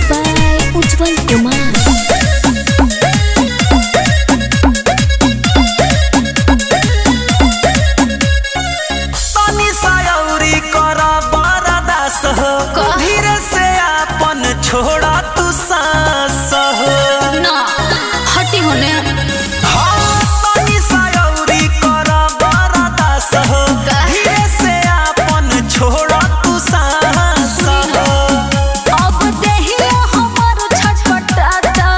by Ujjwal Kumar. तनी सायौरी कर बरदास हो धीरे से आपन छोड़ा तू सांस हो ना हटी होने हाँ, तनी सायौरी कर बरदास हो धीरे से आपन छोड़ा तू सांस हो अब देहिया हमर छटपटाता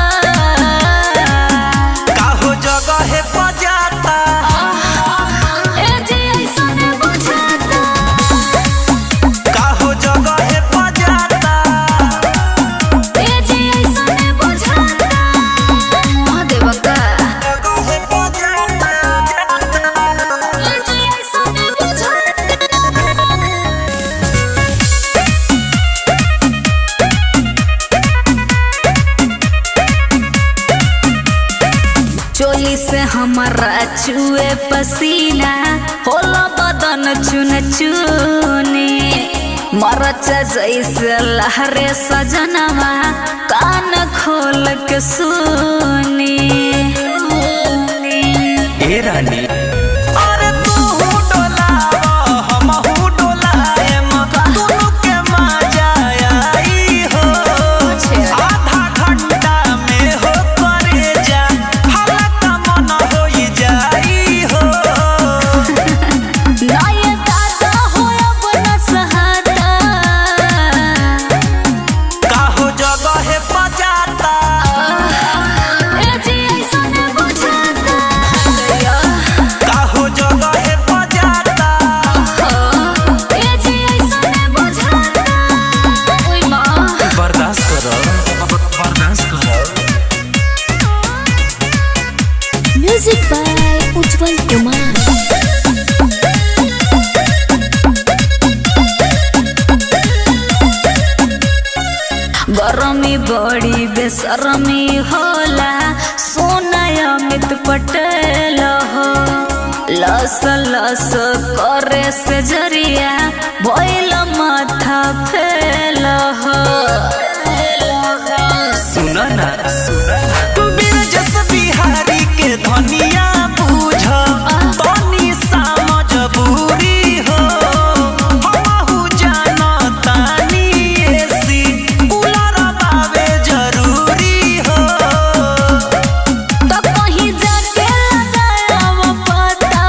काहो जगह बजाता ए जी ऐसन बुझाता काहो जगह बजाता ए जी ऐसन बुझाता महादेव का जगह बजाता ए जी ऐसन बुझाता चोली से हमारा चुए पसीना होला बदन चुन चुनी मरच जैसे लहरे सजनवा कान खोल के सुनी ए रानी अरे तू डोलावा हमहू डोलाएम दुनू के मजा आई हो आधा घंटा में हो करे जा हल्का मन होई जाई हो नये दादा हो अब न सहाता काहो जगह बजाता ए जी ऐसन बुझाता काहो जगह बजाता ए जी ऐसन बुझाता ओय माँ बर्दाश्त करो बर्दाश्त करो Music by Ujjwal Kumar. गरमी बड़ी बेसरमी होला सोना अमित पटेल हो लस लस करे से जरिया भइल माथा फेल हो सुन ना बिरजस बिहारी के धनिया बूझ तनी सा मजबूरी हो हमहू जानतानी एसी कूलर बावे जरूरी हो तो कहीं जाके लगाव पता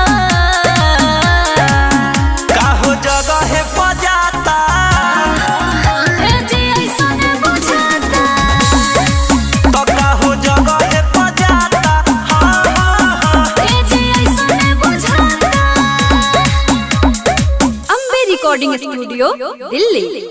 काहो जगह बजाता ए जी ऐसन बुझाता तो काहो जगह बजाता हाँ हाँ हाँ ए जी ऐसन बुझाता अम्बे रिकॉर्डिंग स्टूडियो दिल्ली